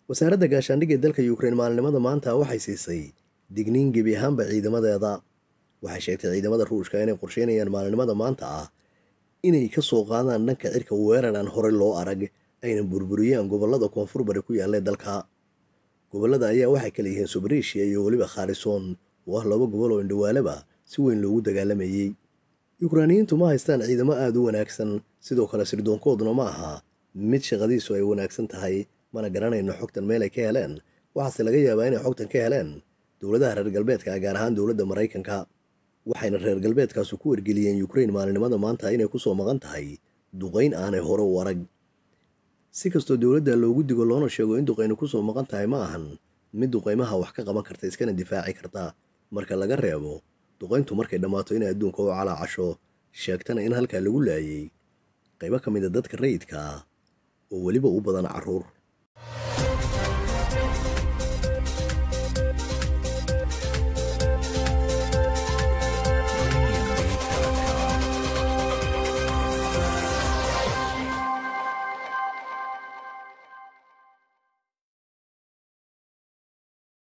wasaaradda gaashaandhigga ee dalka yukrain maalinimada maanta waxay siisay digniin gebi ahaanba ciidamadeeda waxay sheegtay ciidamada ruushka inay qorsheynayaan maalinimada maanta ah inay ka soo qaadaan dhanka cirka weerar aan horey loo arag ayna burburiyaan gobollada koonfur bari ku yaallee dalka gobollada ayaa waxay kala yihiin subareeshiya iyo weliba khaarisoon oo ah laba gobol oo indhawaalaba si weyn loogu dagaalamayey yukraaniyiintu ma haystaan ciidamo aada u wanaagsan sidoo kale sirdoonkooduna ma aha mid shaqadiisu ay wanaagsan tahay mana garanayno xogtan meel ay ka heleen waxaase laga yaabaa inay xogtan ka heleen dowladaha reer galbeedka gaar ahaan dowladda maraykanka waxayna reer galbeedkaasu ku wargeliyeen yukrain maalinimada maanta inay ku soo maqan tahay duqayn aanay hore u arag si kastoo dowladda loogu digo loona sheego in duqaynu ku soo maqan tahay ma ahan mid duqaymaha wax ka qaban karta iskana difaaci karta marka laga reebo duqayntu markay dhammaato inay adduunka u calaacasho sheegtana in halkaa lagu laayay qaybo ka mid a dadka rayidka ah oo weliba u badan carruur